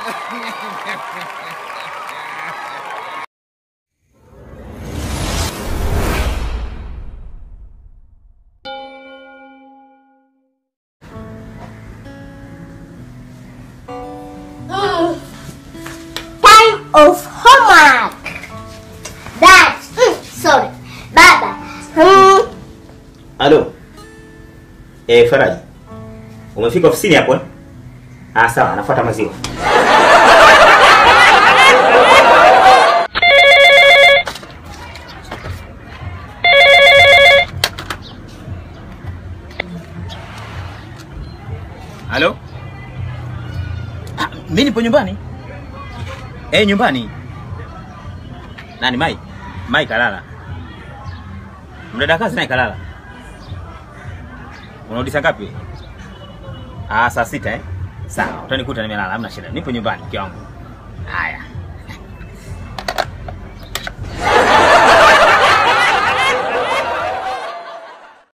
Mm. Time of homework. Dad. Mm, sorry. Baba. Mm. Halo. Eh, Faraji. Umefika ofisini hapo eh? Ah, sawa, nafuata maziwa. Halo? Ah, mimi nipo nyumbani. Eh, nyumbani. Nani Mai? Mai kalala. Mdada kazi naye kalala. Unarudi saa ngapi? Ah, saa sita eh? Sawa, utanikuta nimelala, hamna shida. Nipo nyumbani mke wangu.